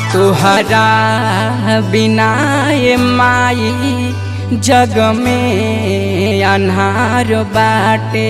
तुहरा बिना ये माई जग में अन्हार बाटे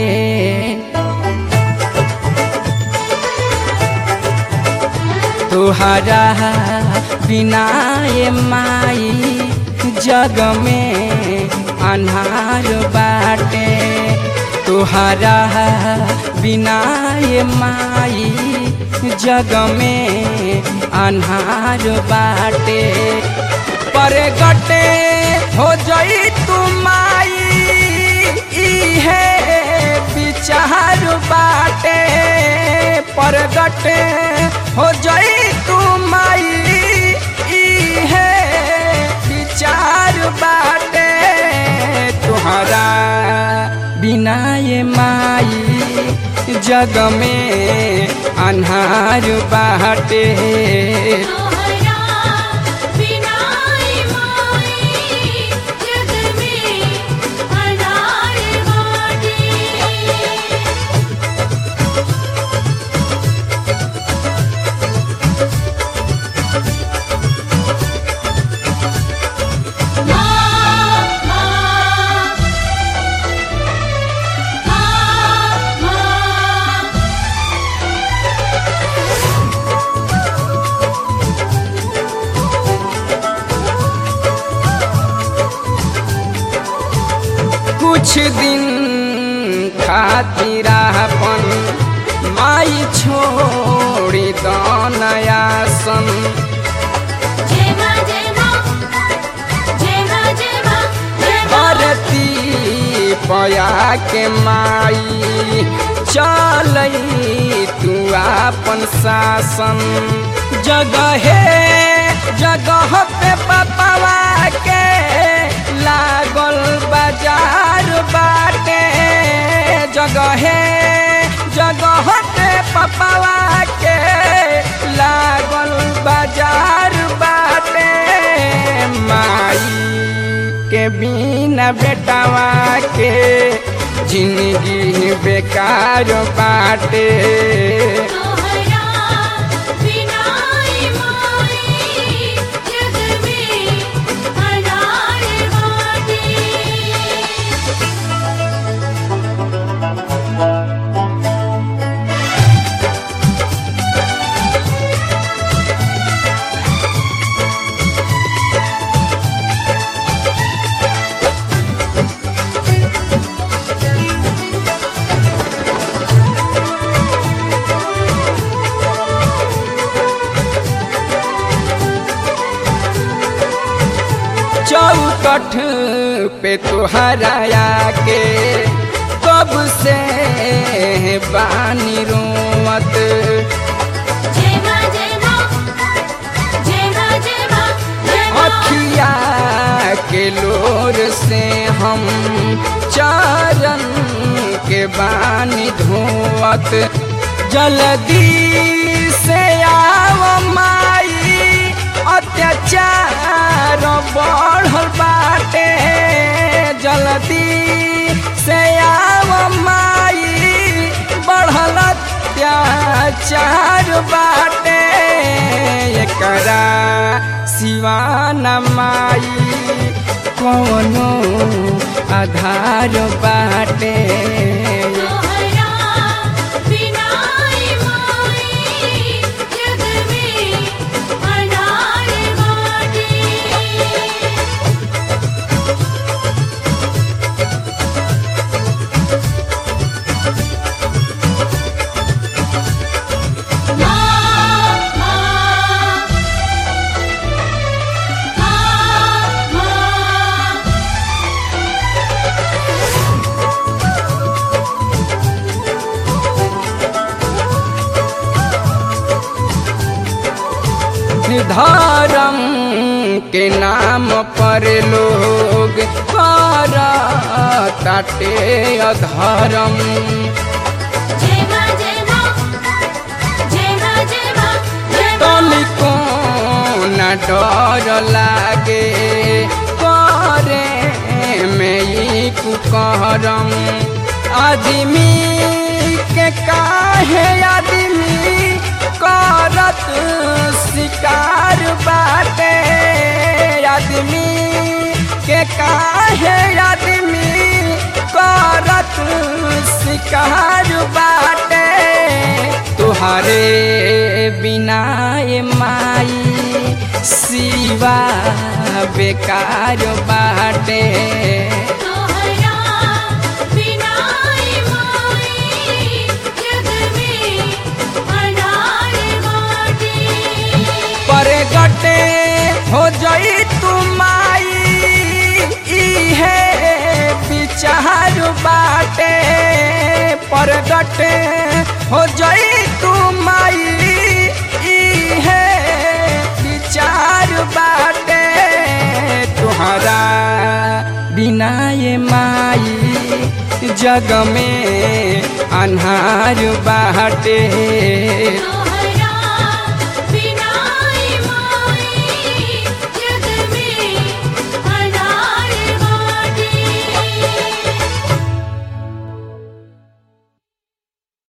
तुहरा बिना ये माई जग में अन्हार बाटे तुहरा बिना ये माई जग में अन्हार बाटे पर गटे हो जई तू माई इहे विचार बाटे पर गटे हो जई तू माई इहे विचार बाटे तुहरा बिना ये माई जग में अन्हार बाटे तोहरा बिना माई जग में अनार बाटे कुछ दिन खातिर अपन माई छोड़ी दनयासन जय मां जय मां जय मां जय मां जय मां धरती पया के माई चलई तू आपन शासन जगहे जगह पे पपवा के लागल बाजार बाटे जगहे जगह पे पपवा के लागल बाजार बाटे माई के बिना बेटावा के जिंदगी बेकार बाटे तोहरा बिना माई जग में अनार बाटे चौकठ पे तुहराया के कब से बानी रोवत जय मां जय मां जय मां जय मां जय मां अखिया के लोर से हम चारन के बानी धोवत जल्दी से आव माई अत्याचार बढ़ल बाटे जल्दी से आव माई बढ़ल अत्याचार बाटे एकरा सिवान माई कौनो आधार बाटे तोहरा बिना माई जग में अनार बाटे धर्म के नाम पर लोग कर ताटे अधर्म जय मां जय मां जय मां जय मां जय मां तनिको न डर लागे करे में ई कुकरम आदमी के काहे आदमी का करत शिकार बाटे आदमी के काहे आदमी करत शिकार बाटे तुहरे बिना ए माई सिवा बेकार बाटे तोहरा बिना माई जग में अनार बाटे परगटे हो जई तुमाई इहे विचार बाटे परगटे हो जई तुमाई इहे विचार बाटे तुहरा बिना ये माई जग में अन्हार बाटे तोहरा